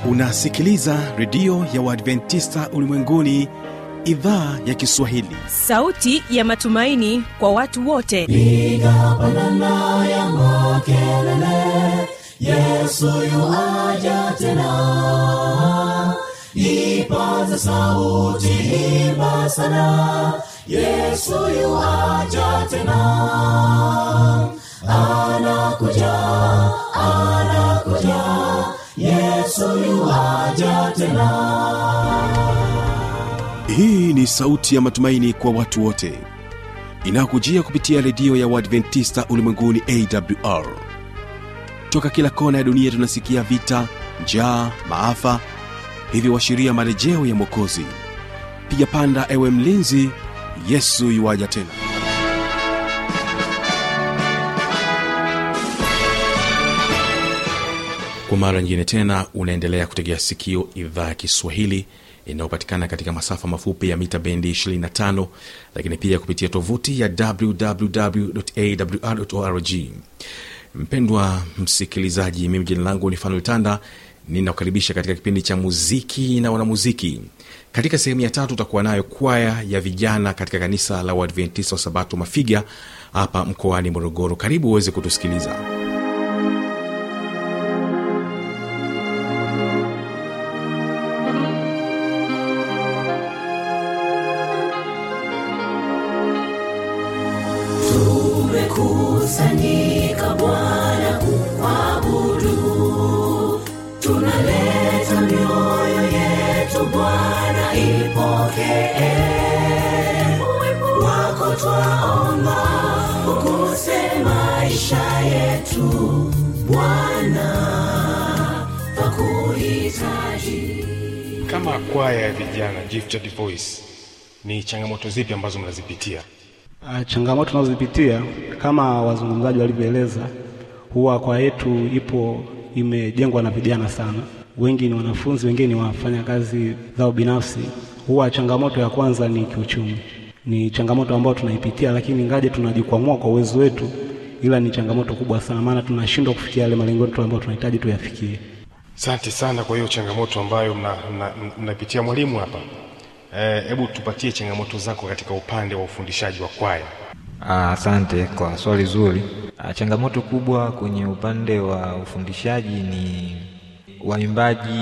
unasikiliza redio ya uadventista ulimwenguni idhaa ya kiswahili sauti ya matumaini kwa watu wote piga pandana ya makelele yesu yuaja tena ipaze sauti imba sana yesu yuaja tena anakuja anakuja yesu yuaja tena hii ni sauti ya matumaini kwa watu wote inayokujia kupitia redio ya uadventista ulimwenguni awr toka kila kona ya dunia tunasikia vita njaa maafa hivyo washiria marejeo ya mwokozi piga panda ewe mlinzi yesu yuwaja tena kwa mara nyingine tena unaendelea kutegea sikio idhaa ya kiswahili inayopatikana katika masafa mafupi ya mita bendi 25 lakini pia kupitia tovuti ya wwwawrorg mpendwa msikilizaji mimi jina langu ni fanuel tanda ninakukaribisha katika kipindi cha muziki na wanamuziki katika sehemu ya tatu utakuwa nayo kwaya ya vijana katika kanisa la uadventista wa sabato mafiga hapa mkoani morogoro karibu uweze kutusikiliza tumekusanyika Bwana kuabudu, tunaleta mioyo yetu Bwana, ipokee uwepo wako, twaomba ukuse maisha yetu Bwana, twakuhitaji. kama kwaya ya vijana gifted voice ni changamoto zipi ambazo mnazipitia Ah, Changamoto tunazozipitia kama wazungumzaji walivyoeleza, huwa kwa yetu ipo imejengwa na vijana sana. Wengi ni wanafunzi, wengine ni wafanya kazi zao binafsi. Huwa changamoto ya kwanza ni kiuchumi, ni changamoto ambayo tunaipitia, lakini ngaje tunajikwamua kwa uwezo wetu, ila ni changamoto kubwa sana, maana tunashindwa kufikia yale malengo yetu ambayo tunahitaji tuyafikie. asante sana kwa hiyo changamoto ambayo mnapitia mna, mna mnapitia mwalimu hapa Eh, hebu tupatie changamoto zako katika upande wa ufundishaji wa kwaya Ah, Asante kwa swali zuri. Ah, Changamoto kubwa kwenye upande wa ufundishaji ni waimbaji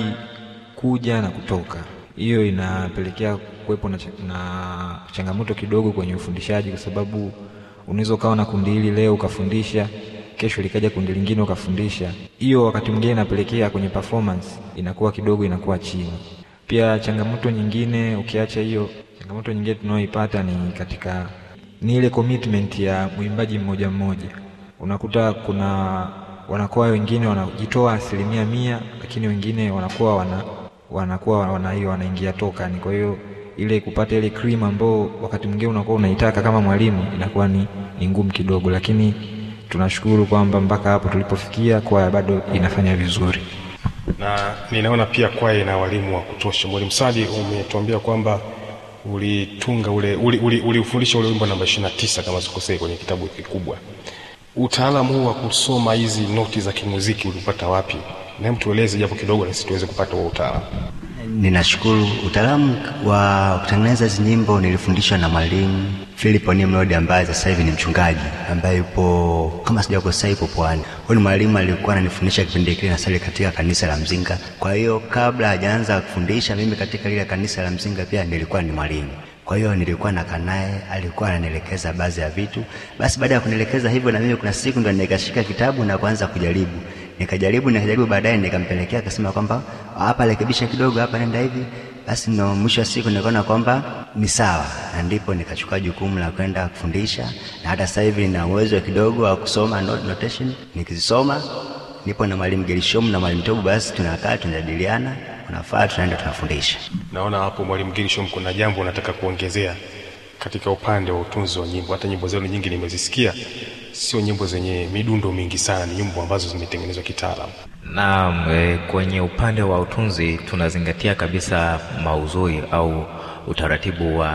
kuja na kutoka. Hiyo inapelekea kuwepo na, cha- na changamoto kidogo kwenye ufundishaji, kwa sababu unaweza ukawa na kundi hili leo ukafundisha, kesho likaja kundi lingine ukafundisha. Hiyo wakati mwingine inapelekea kwenye performance inakuwa kidogo inakuwa chini. Pia changamoto nyingine, ukiacha hiyo, changamoto nyingine tunayoipata ni katika ni ile commitment ya mwimbaji mmoja mmoja. Unakuta kuna wanakuwa wengine wanajitoa asilimia mia, lakini wengine wanakuwa wana wanakuwa wana hiyo wanaingia toka ni kwa hiyo ile kupata ile cream ambao wakati mwingine unakuwa unaitaka kama mwalimu inakuwa ni, ni ngumu kidogo, lakini tunashukuru kwamba mpaka hapo tulipofikia kwaya bado inafanya vizuri. na ninaona pia kwaya ina walimu wa kutosha mwalimu sadi umetuambia kwamba ulitunga ule uliufundisha uli, uli uliufundisha ule wimbo namba 29 kama sikosei kwenye kitabu kikubwa utaalamu huu wa kusoma hizi noti za kimuziki ulipata wapi na hebu tueleze japo kidogo na sisi tuweze kupata huo utaalamu Ninashukuru. Utaalamu wa kutengeneza hizi nyimbo nilifundishwa na mwalimu Philip Nimrod ambaye sasa hivi ni mchungaji ambaye yupo kama sijakosea, yupo Pwani. Huyu ni mwalimu alikuwa ananifundisha kipindi kile nasali katika kanisa la Mzinga. Kwa hiyo kabla hajaanza kufundisha mimi katika lile kanisa la Mzinga pia nilikuwa ni mwalimu. Kwa hiyo nilikuwa nakaa naye, alikuwa ananielekeza baadhi ya vitu. Basi baada ya kunielekeza hivyo, na mimi kuna siku ndo nikashika kitabu na kuanza kujaribu nikajaribu nikajaribu, baadaye nikampelekea, akasema kwamba hapa rekebisha kidogo, hapa nenda hivi. Basi ndo mwisho wa siku nikaona kwamba ni sawa, na ndipo nikachukua jukumu la kwenda kufundisha, na hata sasa hivi nina uwezo kidogo wa kusoma note notation. Nikizisoma nipo na mwalimu Gerishom na mwalimu Tobu, basi tunakaa tunajadiliana, unafaa tunaenda tunafundisha. naona hapo mwalimu girishom kuna jambo unataka kuongezea katika upande wa utunzi wa nyimbo hata nyimbo zenu nyingi nimezisikia sio nyimbo zenye midundo mingi sana ni nyimbo ambazo zimetengenezwa kitaalamu Naam, e, kwenye upande wa utunzi tunazingatia kabisa maudhui au utaratibu wa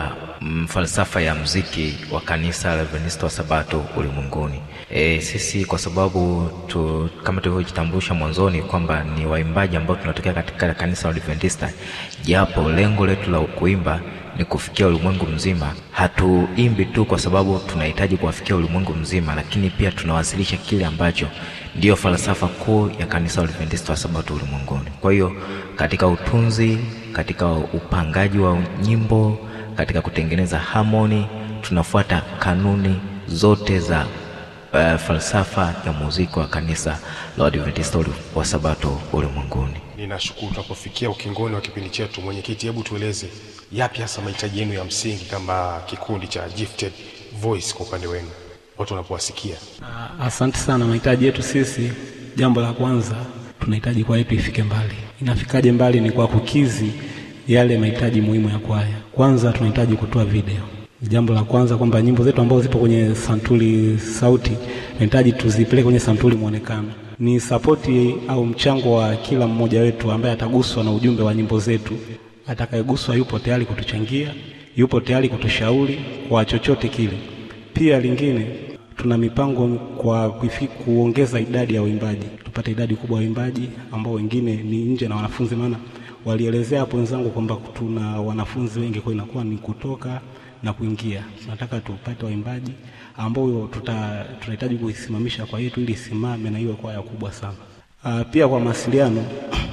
mm, falsafa ya mziki wa kanisa la Adventista wa Sabato ulimwenguni. E, sisi kwa sababu tu, kama tulivyojitambulisha mwanzoni kwamba ni waimbaji ambao tunatokea katika kanisa la Adventista, japo lengo letu la kuimba ni kufikia ulimwengu mzima. Hatuimbi tu kwa sababu tunahitaji kuwafikia ulimwengu mzima, lakini pia tunawasilisha kile ambacho ndiyo falsafa kuu ya kanisa la Adventista wa Sabato ulimwenguni. Kwa hiyo katika utunzi, katika upangaji wa nyimbo, katika kutengeneza harmony, tunafuata kanuni zote za uh, falsafa ya muziki wa kanisa la Adventista wa Sabato ulimwenguni. Ninashukuru. Tunapofikia ukingoni wa kipindi chetu, mwenyekiti, hebu tueleze yapi hasa mahitaji yenu ya msingi kama kikundi cha Gifted Voice kwa upande wenu, watu wanapowasikia. Ah, Asante sana. Mahitaji yetu sisi, jambo la kwanza tunahitaji kwaya yetu ifike mbali. Inafikaje mbali? Ni kwa kukizi yale mahitaji muhimu ya kwaya. Kwanza tunahitaji kutoa video. Jambo la kwanza kwamba nyimbo zetu ambazo zipo kwenye santuri sauti tunahitaji tuzipeleke kwenye santuri mwonekano. Ni sapoti au mchango wa kila mmoja wetu ambaye ataguswa na ujumbe wa nyimbo zetu. Atakayeguswa yupo tayari kutuchangia, yupo tayari kutushauri kwa chochote kile. Pia lingine tuna mipango kwa kuifi- kuongeza idadi ya waimbaji, tupate idadi kubwa ya waimbaji ambao wengine ni nje na wanafunzi, maana walielezea hapo wenzangu kwamba tuna wanafunzi wengi, kwa hiyo inakuwa ni kutoka na kuingia. Tunataka tupate waimbaji ambao tuta, tunahitaji kuisimamisha kwa yetu ili isimame na iwe kwaya kubwa sana. Ah, pia kwa mawasiliano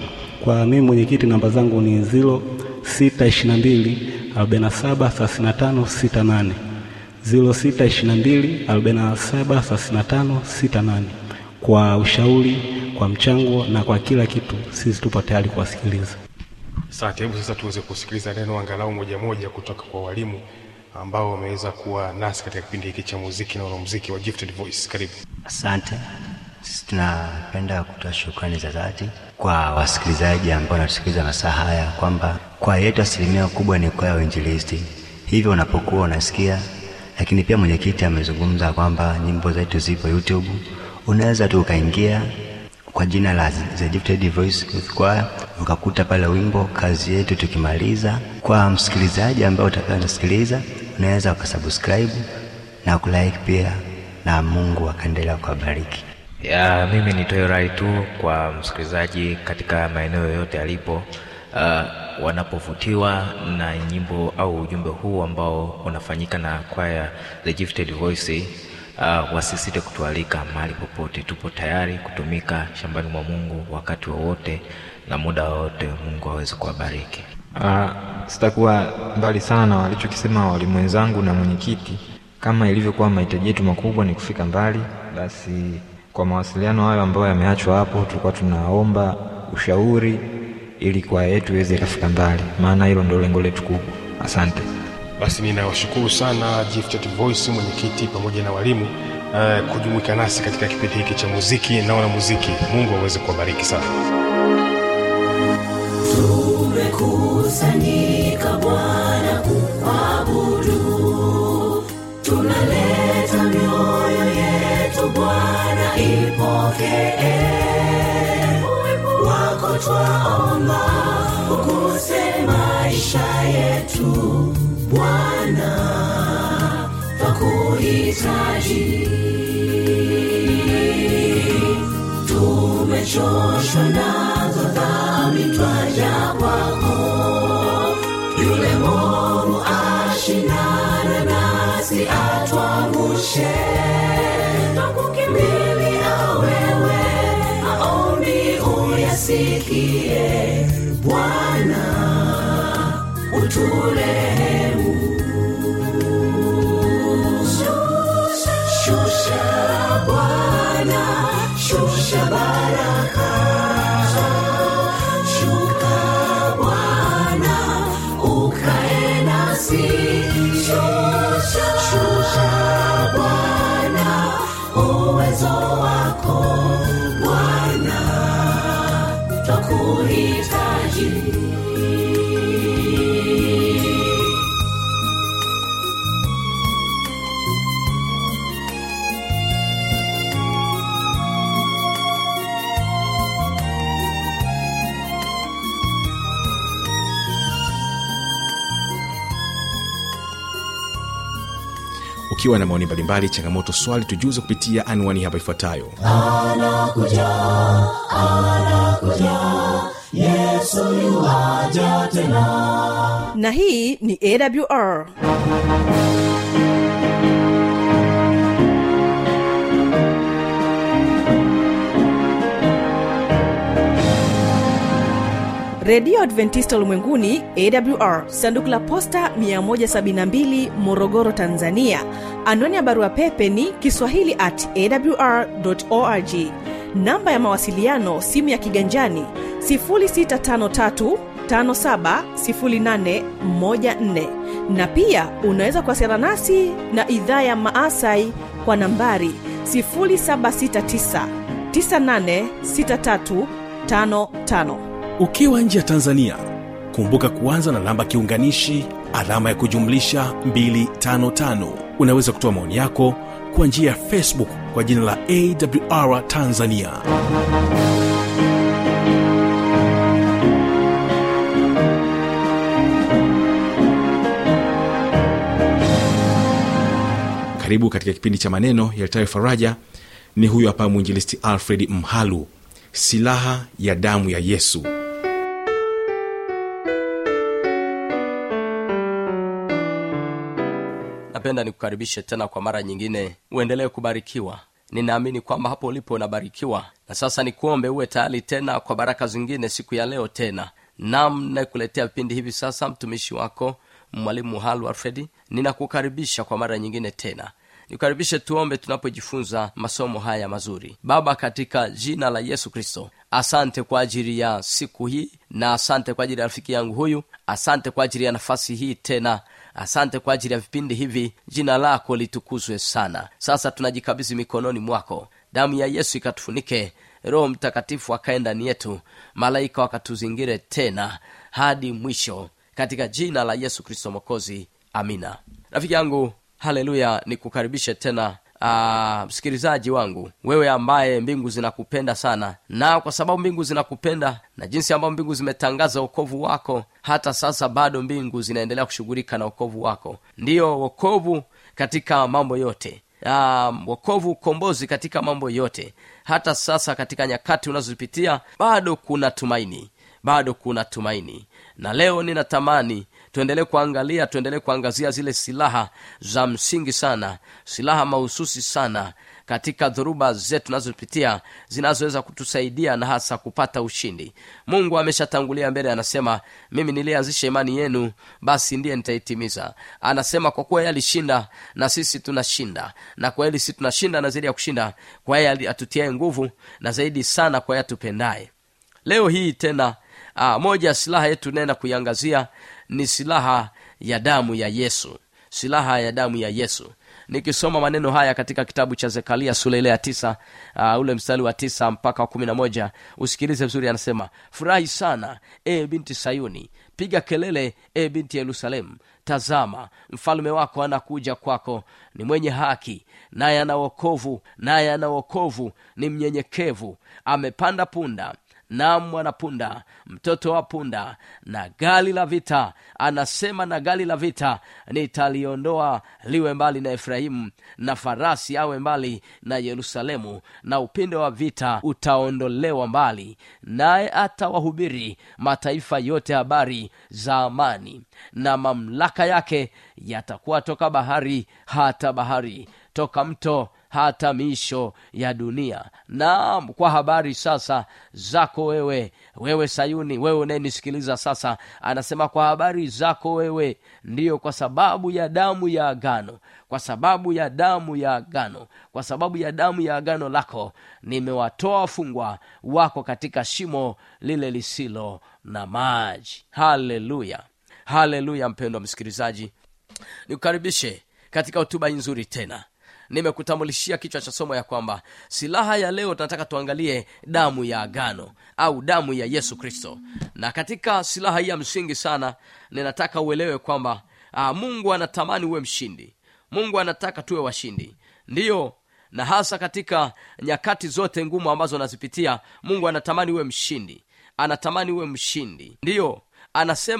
kwa mimi mwenyekiti, namba zangu ni ziro sita ishirini na mbili arobaini na saba thelathini na tano sita nane ziro sita ishirini na mbili arobaini na saba thelathini na tano sita nane kwa ushauri, kwa mchango na kwa kila kitu, sisi tupo tayari kuwasikiliza. Asante. Hebu sasa tuweze kusikiliza neno angalau moja moja kutoka kwa walimu ambao wameweza kuwa nasi katika kipindi hiki cha muziki na wanamuziki wa Gifted Voice. Karibu. Asante. Sisi tunapenda kutoa shukrani za dhati kwa wasikilizaji ambao wanatusikiliza masaa haya, kwamba kwaya yetu asilimia kubwa ni kwaya ya uinjilisti. Hivyo unapokuwa unasikia, lakini pia mwenyekiti amezungumza kwamba nyimbo zetu zipo YouTube, unaweza tu ukaingia kwa jina la The Gifted Voice Youth Choir ukakuta pale wimbo kazi yetu. Tukimaliza, kwa msikilizaji ambaye utakuwa unasikiliza, unaweza ukasubscribe na kulike pia, na Mungu akaendelea kuwabariki. Ya, mimi nitoe rai tu kwa msikilizaji katika maeneo yoyote alipo, uh, wanapovutiwa na nyimbo au ujumbe huu ambao unafanyika na kwaya The Gifted Voice, uh, wasisite kutualika mahali popote. Tupo tayari kutumika shambani mwa Mungu wakati wowote na muda wowote. Mungu aweze kuwabariki. Ah, sitakuwa mbali sana na walichokisema walimu wenzangu na mwenyekiti. Kama ilivyokuwa mahitaji yetu makubwa ni kufika mbali, basi kwa mawasiliano hayo ambayo yameachwa hapo, tulikuwa tunaomba ushauri ili kwaya yetu iweze ikafika mbali, maana hilo ndio lengo letu kubwa. Asante. Basi ninawashukuru sana Gifted Voice, mwenyekiti pamoja na walimu uh, kujumuika nasi katika kipindi hiki cha muziki na wanamuziki. Mungu aweze kuwabariki sana. tumekusanyika Bwana kuabudu, tunaleta mioyo yetu Bwana, ipokee uwepo wako, twaomba ukuse maisha yetu Bwana, twakuhitaji tumechoshwa nazo dhambi, twaja kwako. Yule mwovu ashindana nasi, atwangushe. Twakukimbilia wewe, maombi uyasikie. Bwana, uturehemu. Shusha Bwana, shusha baraka. Shuka Bwana, ukae nasi. Shusha, shusha Bwana, uwezo wako Bwana, twakuhitaji. ukiwa na maoni mbalimbali changamoto swali tujuze kupitia anwani hapa ifuatayo anakuja anakuja yesu yuwaja tena na hii ni awr redio adventista ulimwenguni awr sanduku la posta 172 morogoro tanzania anwani ya barua pepe ni kiswahili at awr org namba ya mawasiliano simu ya kiganjani 653 570814 na pia unaweza kuwasiliana nasi na idhaa ya maasai kwa nambari 769 986355 ukiwa nje ya tanzania kumbuka kuanza na namba kiunganishi alama ya kujumlisha 255 unaweza kutoa maoni yako kwa njia ya facebook kwa jina la awr tanzania karibu katika kipindi cha maneno yalitayo faraja ni huyu hapa mwinjilisti alfred mhalu silaha ya damu ya yesu napenda nikukaribishe tena kwa mara nyingine uendelee kubarikiwa ninaamini kwamba hapo ulipo unabarikiwa na sasa nikuombe uwe tayari tena kwa baraka zingine siku ya leo tena nam nayekuletea vipindi hivi sasa mtumishi wako mwalimu halu alfredi ninakukaribisha kwa mara nyingine tena nikukaribishe tuombe tunapojifunza masomo haya mazuri baba katika jina la yesu kristo asante kwa ajili ya siku hii na asante kwa ajili ya rafiki yangu huyu asante kwa ajili ya nafasi hii tena asante kwa ajili ya vipindi hivi jina lako litukuzwe sana sasa tunajikabidhi mikononi mwako damu ya yesu ikatufunike roho mtakatifu akae ndani yetu malaika wakatuzingire tena hadi mwisho katika jina la yesu kristo mokozi amina rafiki yangu haleluya nikukaribishe tena Aa, msikilizaji wangu wewe ambaye mbingu zinakupenda sana na kwa sababu mbingu zinakupenda na jinsi ambavyo mbingu zimetangaza wokovu wako hata sasa bado mbingu zinaendelea kushughulika na wokovu wako ndiyo wokovu katika mambo yote um, wokovu ukombozi katika mambo yote hata sasa katika nyakati unazozipitia bado kuna tumaini bado kuna tumaini na leo ninatamani tuendelee kuangalia tuendelee kuangazia zile silaha za msingi sana silaha mahususi sana katika dhoruba zetu tunazopitia zinazoweza kutusaidia na hasa kupata ushindi mungu ameshatangulia mbele anasema mimi niliyeanzisha imani yenu basi ndiye nitaitimiza anasema kwa kuwa yeye alishinda na sisi tunashinda na kwa hili sisi tunashinda na zaidi ya kushinda kwa yeye atutiae nguvu na zaidi sana kwa yeye atupendaye leo hii tena aa, moja ya silaha yetu naenda kuiangazia ni silaha ya damu ya yesu silaha ya damu ya yesu nikisoma maneno haya katika kitabu cha zekaria sura ile ya tisa uh, ule mstari wa tisa mpaka wa kumi na moja usikilize vizuri anasema furahi sana e binti sayuni piga kelele e binti yerusalemu tazama mfalme wako anakuja kwako ni mwenye haki naye ana wokovu naye ana wokovu ni mnyenyekevu amepanda punda na mwanapunda mtoto wa punda na gali la vita anasema na gali la vita nitaliondoa liwe mbali na efrahimu na farasi awe mbali na yerusalemu na upinde wa vita utaondolewa mbali naye atawahubiri mataifa yote habari za amani na mamlaka yake yatakuwa toka bahari hata bahari toka mto hata miisho ya dunia naam kwa habari sasa zako wewe wewe sayuni wewe unayenisikiliza sasa anasema kwa habari zako wewe ndiyo kwa sababu ya damu ya agano kwa sababu ya damu ya agano kwa sababu ya damu ya agano lako nimewatoa wafungwa wako katika shimo lile lisilo na maji haleluya haleluya mpendwa msikilizaji nikukaribishe katika hotuba hii nzuri tena nimekutambulishia kichwa cha somo ya kwamba silaha ya leo tunataka tuangalie damu ya agano au damu ya yesu kristo na katika silaha hii ya msingi sana ninataka uelewe kwamba aa, mungu anatamani uwe mshindi mungu anataka tuwe washindi ndiyo na hasa katika nyakati zote ngumu ambazo anazipitia mungu anatamani uwe mshindi anatamani uwe mshindi ndiyo anasema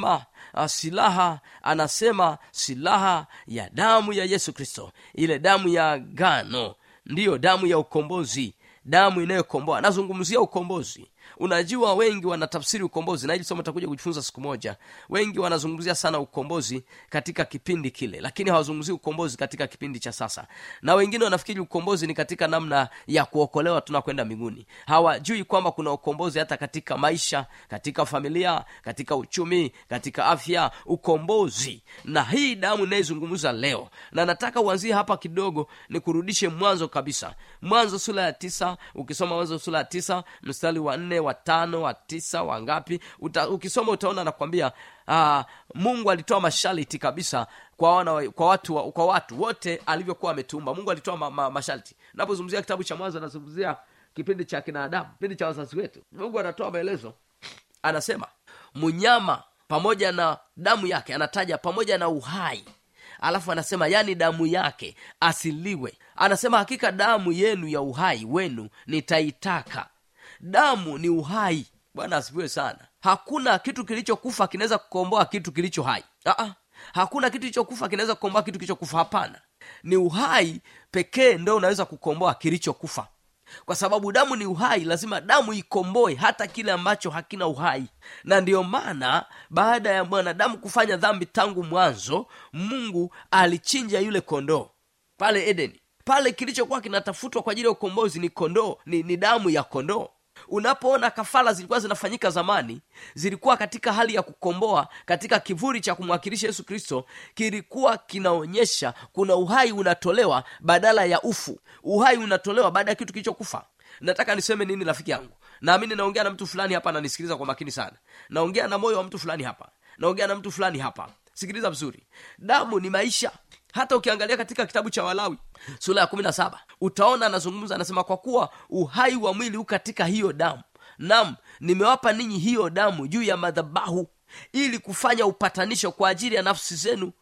uh, silaha anasema silaha ya damu ya yesu kristo ile damu ya gano ndiyo damu ya ukombozi damu inayokomboa anazungumzia ukombozi unajua wengi wanatafsiri ukombozi na hili somo takuja kujifunza siku moja wengi wanazungumzia sana ukombozi katika kipindi kile lakini hawazungumzii ukombozi katika kipindi cha sasa na wengine wanafikiri ukombozi ni katika namna ya kuokolewa tunakwenda mbinguni hawajui kwamba kuna ukombozi hata katika maisha katika familia katika uchumi katika afya ukombozi na hii damu inayezungumza leo na nataka uanzie hapa kidogo ni kurudishe mwanzo kabisa mwanzo sura ya tisa ukisoma mwanzo sura ya tisa mstari wa nne wa tano wa tisa wa ngapi Uta, ukisoma utaona nakwambia uh, mungu alitoa masharti kabisa kwa wana, kwa watu wa- kwa watu wote alivyokuwa ametumba mungu alitoa ma, ma, masharti napozungumzia kitabu cha mwanzo anazungumzia kipindi cha kinadamu kipindi cha wazazi wetu mungu anatoa maelezo anasema mnyama pamoja na damu yake anataja pamoja na uhai alafu anasema yani damu yake asiliwe anasema hakika damu yenu ya uhai wenu nitaitaka damu ni uhai bwana asifiwe sana hakuna kitu kilichokufa kinaweza kukomboa kitu kilicho hai Aa, hakuna kitu kilichokufa kinaweza kukomboa kitu kilichokufa hapana ni uhai pekee ndo unaweza kukomboa kilichokufa kwa sababu damu ni uhai lazima damu ikomboe hata kile ambacho hakina uhai na ndiyo maana baada ya mwanadamu kufanya dhambi tangu mwanzo mungu alichinja yule kondoo pale edeni pale kilichokuwa kinatafutwa kwa ajili ya ukombozi ni kondoo ni, ni damu ya kondoo unapoona kafara zilikuwa zinafanyika zamani zilikuwa katika hali ya kukomboa katika kivuli cha kumwakilisha yesu kristo kilikuwa kinaonyesha kuna uhai unatolewa badala ya ufu uhai unatolewa baada ya kitu kilichokufa nataka niseme nini rafiki yangu naamini naongea na mtu fulani hapa ananisikiliza kwa makini sana naongea na moyo wa mtu fulani hapa naongea na mtu fulani hapa sikiliza vizuri damu ni maisha hata ukiangalia katika kitabu cha walawi sura ya kumi na saba utaona anazungumza anasema kwa kuwa uhai wa mwili u katika hiyo damu nam nimewapa ninyi hiyo damu juu ya madhabahu ili kufanya upatanisho kwa ajili ya nafsi zenu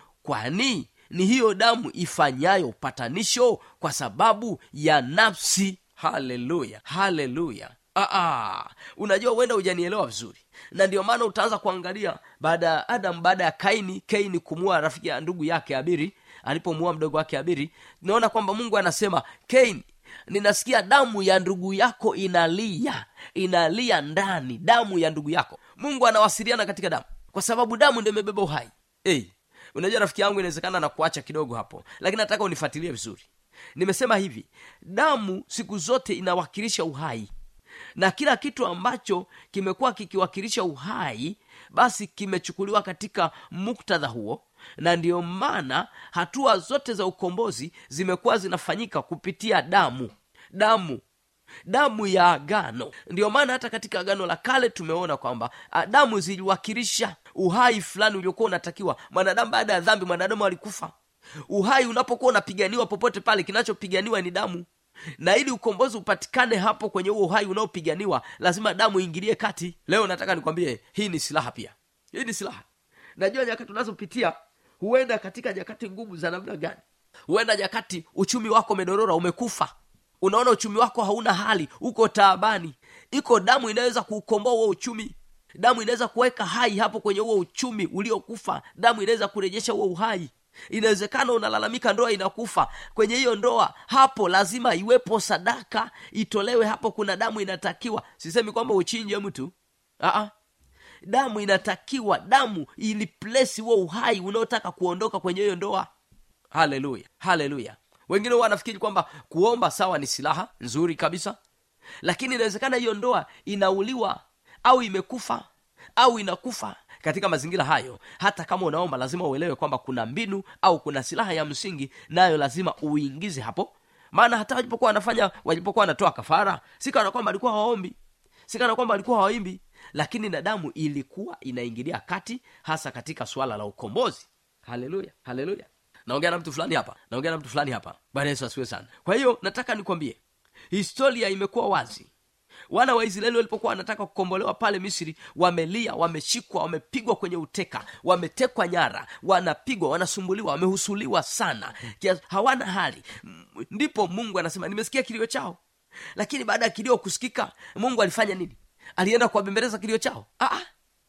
kwani ni hiyo damu ifanyayo upatanisho kwa sababu ya nafsi haleluya haleluya Aa, unajua huenda hujanielewa vizuri na ndio maana utaanza kuangalia baada ya adam baada ya kaini kaini kumua rafiki ya ndugu yake abiri alipomua mdogo wake abiri naona kwamba mungu anasema kaini ninasikia damu ya ndugu yako inalia inalia ndani damu ya ndugu yako mungu anawasiliana katika damu kwa sababu damu ndio imebeba uhai hey, unajua rafiki yangu inawezekana na kuacha kidogo hapo lakini nataka unifuatilie vizuri nimesema hivi damu siku zote inawakilisha uhai na kila kitu ambacho kimekuwa kikiwakilisha uhai basi kimechukuliwa katika muktadha huo na ndiyo maana hatua zote za ukombozi zimekuwa zinafanyika kupitia damu damu damu ya agano ndiyo maana hata katika agano la kale tumeona kwamba ah, damu ziliwakilisha uhai fulani uliokuwa unatakiwa mwanadamu baada ya dhambi mwanadamu alikufa uhai unapokuwa unapiganiwa popote pale kinachopiganiwa ni damu na ili ukombozi upatikane hapo kwenye huo uhai unaopiganiwa lazima damu iingilie kati leo nataka nikwambie hii ni silaha pia hii ni silaha najua nyakati unazopitia huenda katika nyakati ngumu za namna gani huenda nyakati uchumi wako umedorora umekufa unaona uchumi wako hauna hali uko taabani iko damu inaweza kuukomboa huo uchumi damu inaweza kuweka hai hapo kwenye huo uchumi uliokufa damu inaweza kurejesha huo uhai inawezekana unalalamika ndoa inakufa kwenye hiyo ndoa hapo lazima iwepo sadaka itolewe hapo kuna damu inatakiwa sisemi kwamba uchinje mtu Aa, damu inatakiwa damu iliplesi huo uhai unaotaka kuondoka kwenye hiyo ndoa haleluya haleluya wengine huwa wanafikiri kwamba kuomba sawa ni silaha nzuri kabisa lakini inawezekana hiyo ndoa inauliwa au imekufa au inakufa katika mazingira hayo hata kama unaomba lazima uelewe kwamba kuna mbinu au kuna silaha ya msingi nayo lazima uingize hapo maana hata walipokuwa wanafanya walipokuwa wanatoa kafara si kana kwamba walikuwa hawaombi si kana kwamba walikuwa hawaimbi lakini na damu ilikuwa inaingilia kati hasa katika suala la ukombozi haleluya haleluya naongea na mtu fulani hapa naongea na mtu fulani hapa bwana yesu asiwe sana kwa hiyo nataka nikwambie historia imekuwa wazi wana wa israeli walipokuwa wanataka kukombolewa pale misri wamelia wameshikwa wamepigwa kwenye uteka wametekwa nyara wanapigwa wanasumbuliwa wamehusuliwa sana Kiasi, hawana hali M- ndipo mungu anasema nimesikia kilio chao lakini baada ya kilio kusikika mungu alifanya nini alienda kuwabembeleza kilio chao Aa,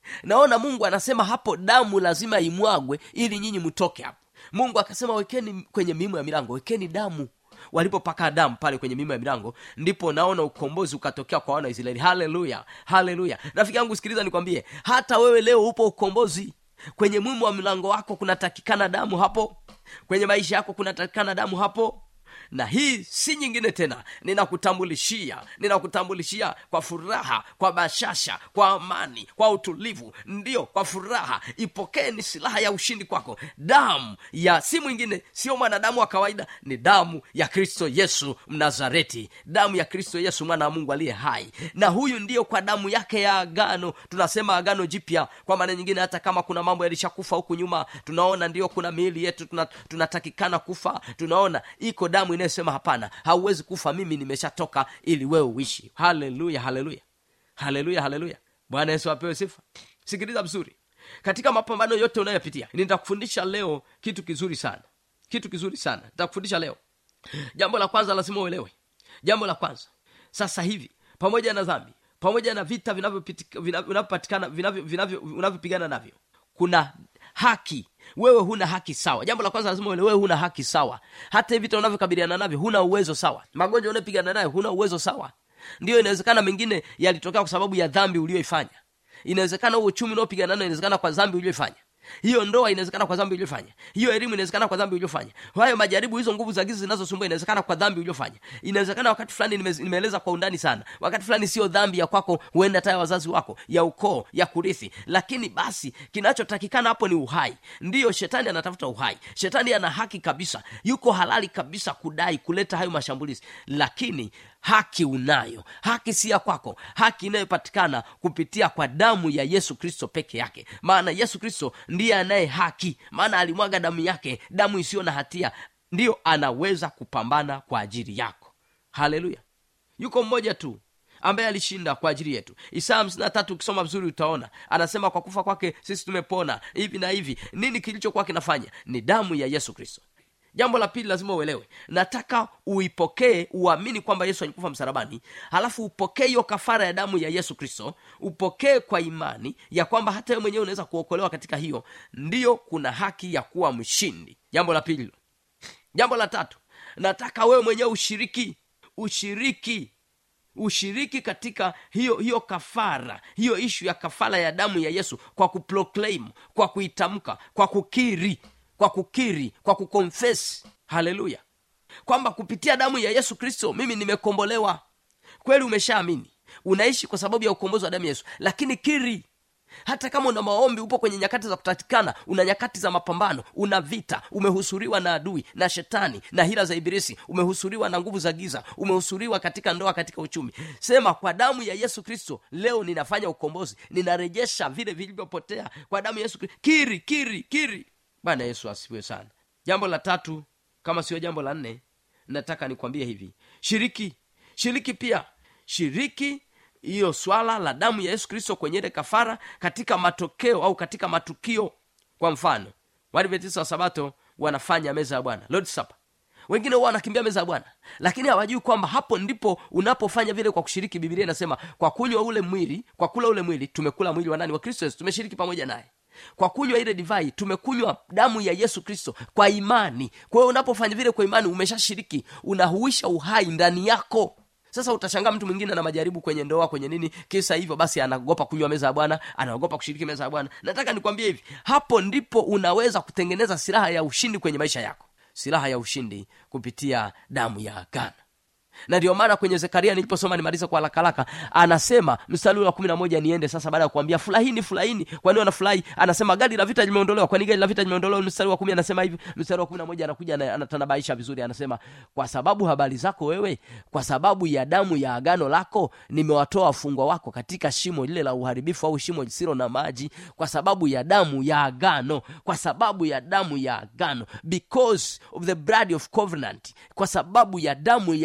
naona mungu anasema hapo damu lazima imwagwe ili nyinyi mtoke hapo mungu akasema wekeni kwenye miimo ya milango wekeni damu walipopaka damu pale kwenye mimo ya milango ndipo naona ukombozi ukatokea kwa wana wa israeli haleluya haleluya rafiki yangu sikiliza nikwambie hata wewe leo upo ukombozi kwenye mwimu wa mlango wako kunatakikana damu hapo kwenye maisha yako kunatakikana damu hapo na hii si nyingine tena ninakutambulishia ninakutambulishia kwa furaha kwa bashasha kwa amani kwa utulivu ndiyo kwa furaha ipokee ni silaha ya ushindi kwako damu ya si mwingine sio mwanadamu wa kawaida ni damu ya kristo yesu mnazareti damu ya kristo yesu mwana wa mungu aliye hai na huyu ndiyo kwa damu yake ya agano tunasema agano jipya kwa maana nyingine hata kama kuna mambo yalishakufa huku nyuma tunaona ndio kuna miili yetu tuna- tunatakikana kufa tunaona iko damu inayosema hapana hauwezi kufa mimi nimeshatoka ili wewe uishi haleluya haleluya haleluya haleluya bwana yesu apewe sifa sikiliza vizuri katika mapambano yote unayopitia nitakufundisha leo kitu kizuri sana kitu kizuri sana nitakufundisha leo jambo la kwanza lazima uelewe jambo la kwanza sasa hivi pamoja na dhambi pamoja na vita vinavyopitika- vinavyo- vinavyopatikana vinavyo- vinavyo- unavyopigana navyo kuna haki wewe huna haki sawa jambo la kwanza lazima uelewe, wewe huna haki sawa hata hivi vita unavyokabiliana navyo huna uwezo sawa magonjwa unayopigana nayo huna uwezo sawa ndiyo inawezekana mengine yalitokea kwa sababu ya dhambi uliyoifanya inawezekana huo uchumi unaopigana nayo inawezekana kwa dhambi uliyoifanya hiyo ndoa inawezekana kwa dhambi uliofanya hiyo elimu inawezekana kwa dhambi uliofanya hayo majaribu hizo nguvu za giza zinazosumbua inawezekana kwa dhambi uliofanya inawezekana wakati fulani nime- nimeeleza kwa undani sana wakati fulani sio dhambi ya kwako huenda hata ya wazazi wako ya ukoo ya kurithi lakini basi kinachotakikana hapo ni uhai ndiyo shetani anatafuta uhai shetani ana haki kabisa yuko halali kabisa kudai kuleta hayo mashambulizi lakini haki unayo haki si ya kwako haki inayopatikana kupitia kwa damu ya yesu kristo peke yake maana yesu kristo ndiye anaye haki maana alimwaga damu yake damu isiyo na hatia ndiyo anaweza kupambana kwa ajili yako haleluya yuko mmoja tu ambaye alishinda kwa ajili yetu isaya hamsini na tatu ukisoma vizuri utaona anasema kwa kufa kwake sisi tumepona hivi na hivi nini kilichokuwa kinafanya ni damu ya yesu kristo jambo la pili lazima uelewe nataka uipokee uamini kwamba yesu alikufa msalabani halafu upokee hiyo kafara ya damu ya yesu kristo upokee kwa imani ya kwamba hata wewe mwenyewe unaweza kuokolewa katika hiyo ndiyo kuna haki ya kuwa mshindi jambo la pili jambo la tatu nataka wewe mwenyewe ushiriki ushiriki ushiriki katika hiyo hiyo kafara hiyo ishu ya kafara ya damu ya yesu kwa kuproclaim kwa kuitamka kwa kukiri kwa kukiri kwa kukonfesi haleluya kwamba kupitia damu ya yesu kristo mimi nimekombolewa kweli umeshaamini unaishi kwa sababu ya ukombozi wa damu ya yesu lakini kiri hata kama una maombi upo kwenye nyakati za kutatikana una nyakati za mapambano una vita umehusuriwa na adui na shetani na hila za ibilisi umehusuriwa na nguvu za giza umehusuriwa katika ndoa katika uchumi sema kwa damu ya yesu kristo leo ninafanya ukombozi ninarejesha vile vilivyopotea kwa damu ya yesu kristo kiri kiri kiri bwana yesu asifiwe sana jambo la tatu kama sio jambo la nne nataka nikwambie hivi shiriki shiriki pia shiriki hiyo swala la damu ya yesu kristo kwenye ile kafara katika matokeo au katika matukio kwa mfano waadventista wa sabato wanafanya meza ya bwana lord supper wengine huwa wanakimbia meza ya bwana lakini hawajui kwamba hapo ndipo unapofanya vile kwa kushiriki bibilia inasema kwa kunywa ule mwili kwa kula ule mwili tumekula mwili wa nani wa kristo yesu tumeshiriki pamoja naye kwa kunywa ile divai tumekunywa damu ya yesu kristo kwa imani kwa hiyo unapofanya vile kwa imani umeshashiriki unahuisha uhai ndani yako sasa utashangaa mtu mwingine na majaribu kwenye ndoa kwenye nini kisa hivyo basi anaogopa kunywa meza ya bwana anaogopa kushiriki meza ya bwana nataka nikwambie hivi hapo ndipo unaweza kutengeneza silaha ya ushindi kwenye maisha yako silaha ya ushindi kupitia damu ya agano na ndio maana kwenye zekaria niliposoma nimaliza kwa harakaraka anasema mstari wa kumi na moja niende sasa baada ya kuambia furahini furahini kwani wanafurahi anasema gari la vita limeondolewa kwani gari la vita limeondolewa mstari wa kumi anasema hivi mstari wa kumi na moja anakuja ana- anatanabaisha vizuri anasema kwa sababu habari zako wewe kwa sababu ya damu ya agano lako nimewatoa wafungwa wako katika shimo lile la uharibifu au shimo lisilo na maji kwa sababu ya damu ya agano kwa sababu ya damu ya agano because of the blood of covenant kwa sababu ya damu ya agano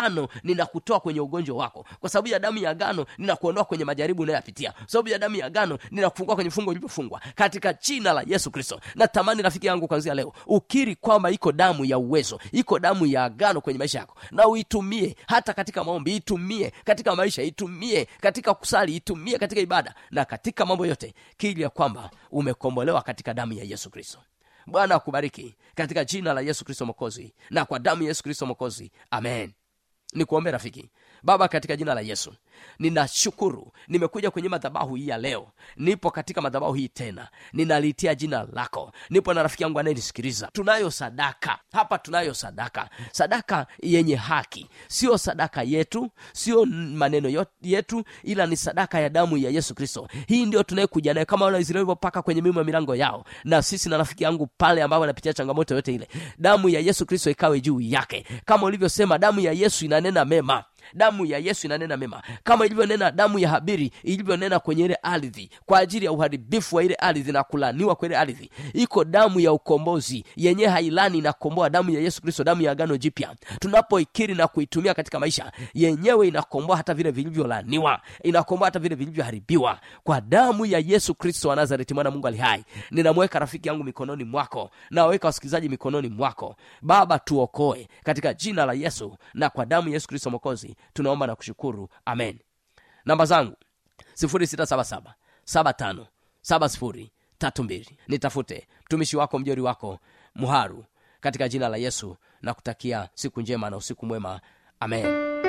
agano ninakutoa kwenye ugonjwa wako kwa sababu ya damu ya agano ninakuondoa kwenye majaribu unayoyapitia kwa sababu ya damu ya agano ninakufungua kwenye fungo ulivyofungwa katika jina la yesu kristo natamani rafiki yangu kwanzia leo ukiri kwamba iko damu ya uwezo iko damu ya agano kwenye maisha yako na uitumie hata katika maombi itumie katika maisha itumie katika kusali itumie katika ibada na katika mambo yote kili ya kwamba umekombolewa katika damu ya yesu kristo bwana akubariki katika jina la yesu kristo mokozi na kwa damu ya yesu kristo mokozi amen nikuombe rafiki baba katika jina la yesu ninashukuru nimekuja kwenye madhabahu hii ya leo nipo katika madhabahu hii tena ninaliitia jina lako nipo na rafiki yangu anayenisikiliza tunayo sadaka hapa tunayo sadaka sadaka yenye haki sio sadaka yetu sio maneno yot- yetu ila ni sadaka ya damu ya yesu kristo hii ndio tunayekuja nayo kama wanaisraeli walivyopaka kwenye mimo ya milango yao na sisi na rafiki yangu pale ambao wanapitia changamoto yote ile damu ya yesu kristo ikawe juu yake kama ulivyosema damu ya yesu inanena mema damu ya yesu inanena mema kama ilivyonena damu ya habiri ilivyonena kwenye ile ardhi kwa ajili ya uharibifu wa ile ardhi na kulaniwa kwa ile ardhi iko damu ya ukombozi yenye hailani inakomboa damu ya yesu kristo damu ya agano jipya tunapoikiri na kuitumia katika maisha yenyewe inakomboa hata vile vilivyolaniwa inakomboa hata vile vilivyoharibiwa kwa damu ya yesu kristo wa nazareti mwana mungu ali hai ninamweka rafiki yangu mikononi mwako naweka wasikilizaji mikononi mwako baba tuokoe katika jina la yesu na kwa damu ya yesu kristo mokozi tunaomba na kushukuru amen namba zangu 677 75 70 32 nitafute mtumishi wako mjori wako muharu katika jina la yesu na kutakia siku njema na usiku mwema amen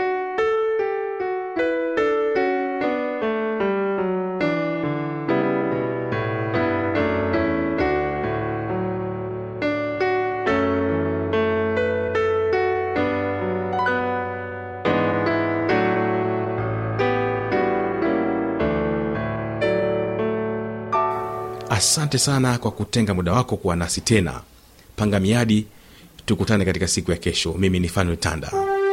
asante sana kwa kutenga muda wako kuwa nasi tena panga miadi tukutane katika siku ya kesho mimi ni fanuel tanda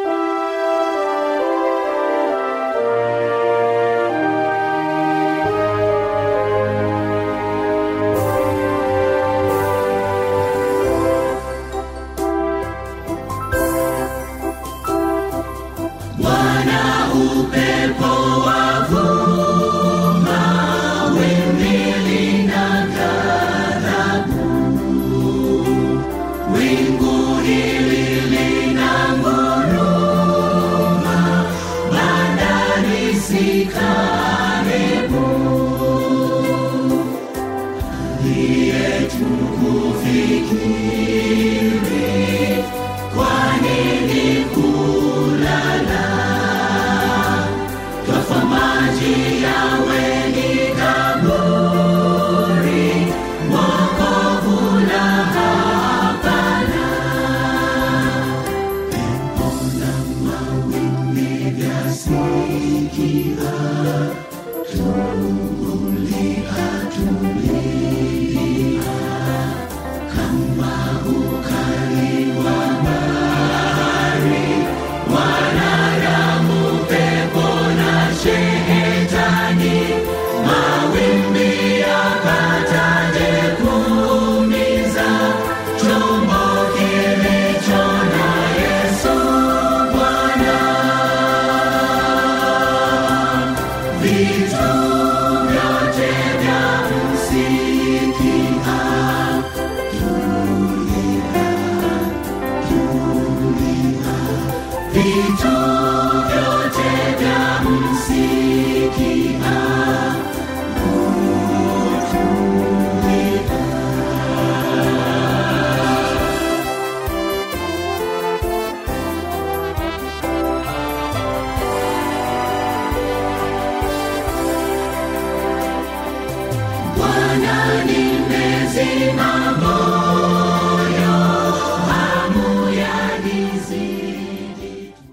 Bwana upepo wavuma, wimbi lina ghadhabu, wingu hili lina nguruma, bandari si karibu, yetu kufikiri, kwa nini kulala? Twafa maji yawe ni kaburi, wokovu la hapana. Pepo na mawimbi vyasikia, tuliatulia kama ukali wa bahari, wanadamu, pepo na shetani, mawimbi yapataje kuumiza chombo kilicho na Yesu Bwana? Vitu vyote vya msikia tulia, tulia, vitu